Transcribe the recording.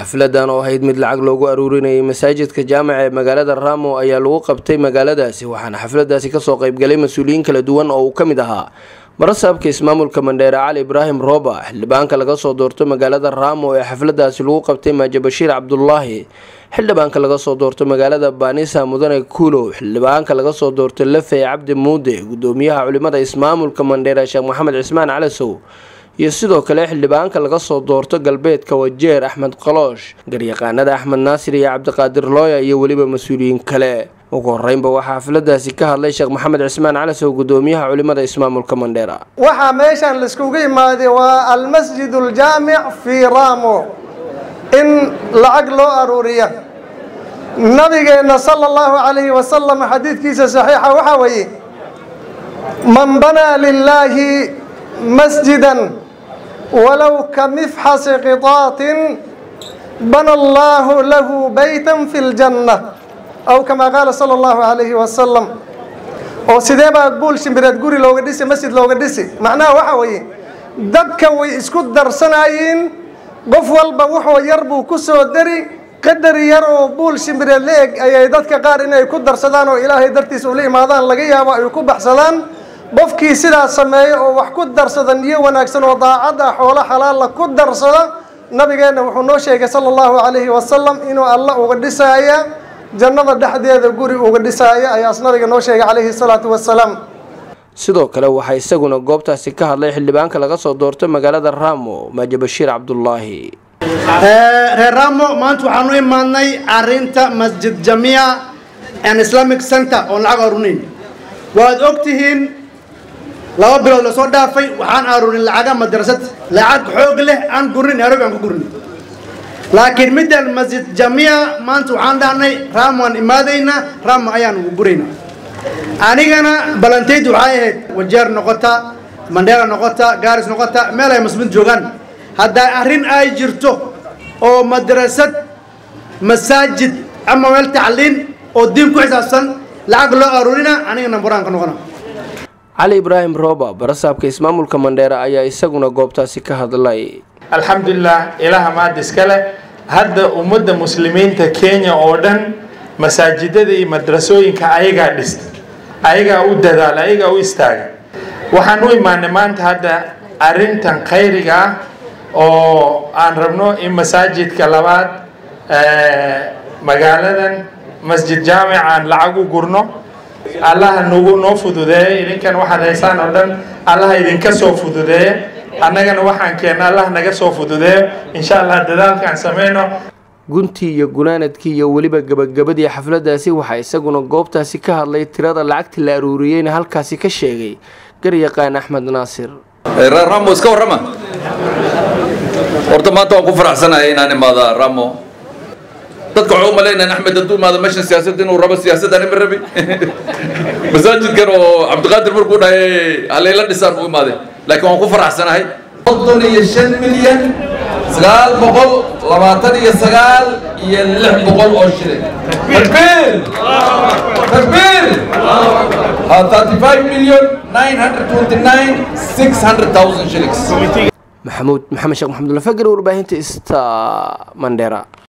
xafladan oo ahayd mid lacag loogu aruurinayay masaajidka jaamaca ee magaalada ramo ayaa lagu qabtay magaaladaasi waxaana xafladaasi kasoo qeybgalay mas-uuliyiin kala duwan oo uu ka mid ahaa marasaabka ismaamulka mandheere cali ibraahim rooba xildhibaanka laga soo doorto magaalada ramo ee xafladaasi lagu qabtay maaje bashiir cabdulaahi xildhibaanka laga soo doorto magaalada baanisa mudane kuulow xildhibaanka laga soo doorto lafey cabdi muude gudoomiyaha culimada ismaamulka mandheere sheekh maxamed cismaan calasow iyo sidoo kale xildhibaanka laga soo doorto galbeedka wajeer axmed qaloosh garyaqaanada axmed naasir iyo cabdiqaadir looya iyo weliba mas-uuliyiin kale ugu horeynba waxaa xafladaasi ka hadlay sheekh maxamed cismaan calasow gudoomiyaha culimada ismaamulka mandheera waxaa meeshan laiskugu imaaday waa almasjid aljaamic fii ramo in lacag loo aruuriya nabigeenna sala allahu calayhi wasalam xadiidkiisa saxiixa waxaa weeye man banaa lilaahi masjidan walow ka mifxasi qitaatin bana allahu lahu baytan fi ljanna aw kamaa qaala sala allahu calayhi wasalam oo sidee baa buul shimbireed guri looga dhisi masjid looga dhisi macnaha waxaa weeye dadka way isku darsanayiin qof walba wuxuu yar buu ku soo dari qadar yar oo buul shimbireed la eg ayay dadka qaar inay ku darsadaan oo ilaahay dartiisa ula imaadaan laga yaabo ay ku baxsadaan qofkii sidaas sameeya oo wax ku darsada niyo wanaagsan oo daacad ah xoolo xalaalla ku darsada nabigeenna wuxuu noo sheegay sala allahu calayhi wasalam inuu alla uga dhisaaya jannada dhexdeeda guri uga dhisaaya ayaas nabiga noo sheegay calayhi salaatu wasalaam sidoo kale waxaa isaguna goobtaasi ka hadlay xildhibaanka laga soo doorto magaalada ramo maaje bashiir cabdulaahi reer ramo maanta waxaan u imaadnay arinta masjid jamia and islamic center oon lacag aruurin waad og tihiin laba bilood lasoo dhaafay waxaan aruurin lacaga madrasad lacag xoog leh aan gurin nairobi aan ku gurin laakiin middan masjid jamia maanta waxaan dhahnay ramo aan imaadaynaa ramo ayaan ugu guraynaa anigana balantayd waxay ahayd wajeer noqota mandheera noqota gaaris noqota meel ay muslimiin joogaan haddaa arrin ay jirto oo madrasad masaajid ama meel tacliin oo diin ku xisaabsan lacag loo aruurina aniga namburaan ka noqona cali ibraahim rooba barasaabka ismaamulka mandheere ayaa isaguna goobtaasi ka hadlay alxamdulilah ilaha maad iskale hadda ummadda muslimiinta kenya oo dhan masaajidada iyo madrasooyinka ayagaa dhista ayagaa u dadaala ayagaa u istaaga waxaan u imaanay maanta hadda arrintan khayriga ah oo aan rabno in masaajidka labaad magaaladan masjid jaamic aan lacag u gurno allaha nagu noo fududeeya idinkan waxaad haysaan oo dhan allaha idinka soo fududeeya annagana waxaan keenna allah naga soo fududeeyo insha allah dadaalkaan sameyno guntii iyo gunaanadkii iyo weliba gabagabadii xafladaasi waxaa isaguna goobtaasi ka hadlay tirada lacagta la aruuriyeyna halkaasi ka sheegay garyaqaan axmed naasir reer ramo iska warrama horta maanta waan ku faraxsanahay inaan imaada ramo dadka waxaa u malaynayaan axmed hadduu imaado meeshan siyaasad inuu rabo siyaasaddan ima rabi masaajidkan oo cabdiqaadir markuu dhahay halayla dhisaan buu imaaday laakiin waan ku faraxsanahay soddon iyo shan milyan sagaal boqol labaatan iyo sagaal iyo lix boqol oo shilin takbiir takbiir thirty five million nine hundred twenty nine six hundred thousand shillings maxamuud maxamed sheekh maxamud lafagar warbaahinta ista mandheera